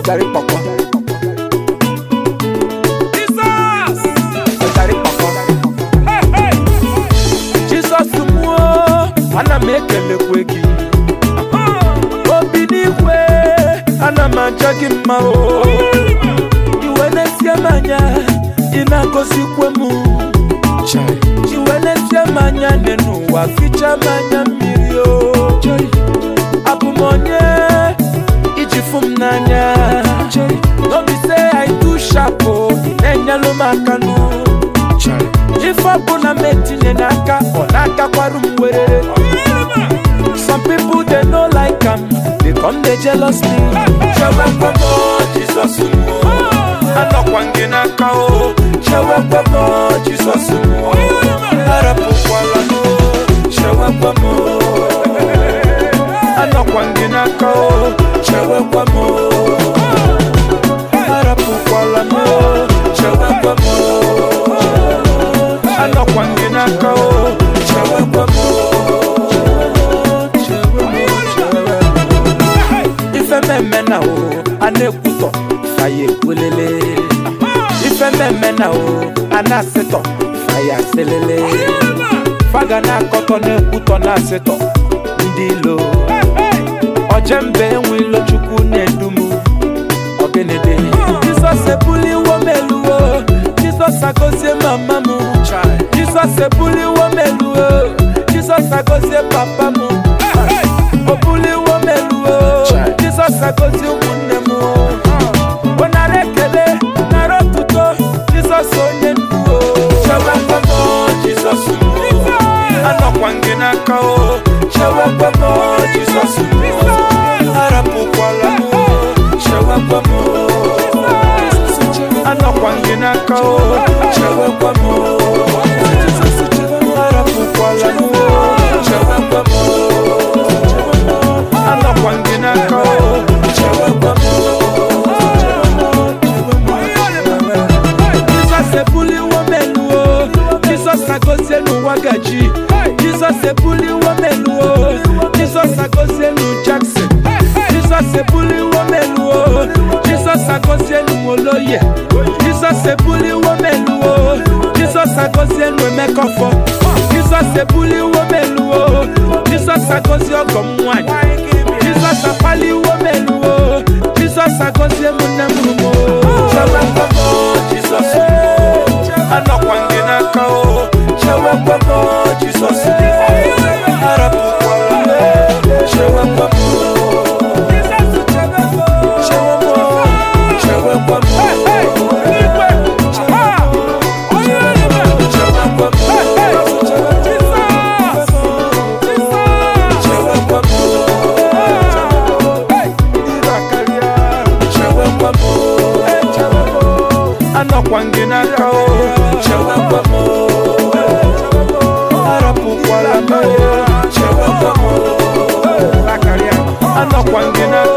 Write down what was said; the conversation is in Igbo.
gari pọpọ Jesus! gari pọpọ Hey, hey! jizọs mụọ ana m ekelekwe gị obi n'igwe ana m aja gị mma o iwe na-esie m anya ị na-agọzikwe m iwe na-esie m anya dị n'ụwa ficha m anya mmiri o abụ m onye iji fụ m n'anya n'obi se I too sharp o ị na-enyelụ m aka nụ ife ọbụla m etinye n'aka ọ na-agakwarụ m werere some people they no like am they come dey jealous me chewekwe m o, jizọs m o. anọkwa m gị n'aka o chewekwe m o, jizọs m o. arapụkwala m o, chewekwe m o. anọkwa m gị n'aka o chewekwe m o. arapụkwala m o, chewekwe m o. anọkwa m gị n'aka o chewekwe m o. ife mmemme na o a na-ekwutọ faya ekwelele ife mmemme na o a na-asịtọ faya asịlele faga na-akọtọ na-ekwutọ na-asịtọ ndị ilo ojembe enwe ilo chukwu na-edumu ọgịnịdị jizọs ebuliwo m eluwo jizọs agozie mama m jizọs ebuliwo m eluwo jizọs agozie papa m o buliwo m eluwo jizọs agozie ụmụnne m ọ nara ekele nara otuto jizọs onye ndu o chewekwe m o, jizọs m o. anọkwa m gị n'aka o chewekwe m o, jizọs m o. arapụkwala m o, chewekwe m o. anọkwa m gị n'aka o chewekwe m o. arapụkwala m o, chewekwe m o. anọkwa m gị n'aka o chewekwe m o. jizọs ebuliwo m elu o jizọs agozie n'ụwa gaji jizọs ebuliwo m elu o jizọs agozie n'u jackson jizọs ebuliwo m elu o jizọs agozie n'u oloye jizọs ebuliwo m elu o jizọs agozie n'u emekọfọ jizọs ebuliwo m elu o jizọs agozie ọgọ m nwanyị jizọs akpaliwo m elu o jizọs agozie m nne m rumo chewekwe m o jizọs anọkwa m gị n'aka o chewekwe m o jizọs arapụkwala m o chewekwe m o chewe m o chewekwe m o chewekwe m o chewekwe m o chewekwe m o anọkwa m gị n'aka o chewekwe m o arapụkwala m o chewekwe m o anọkwa m gị n'aka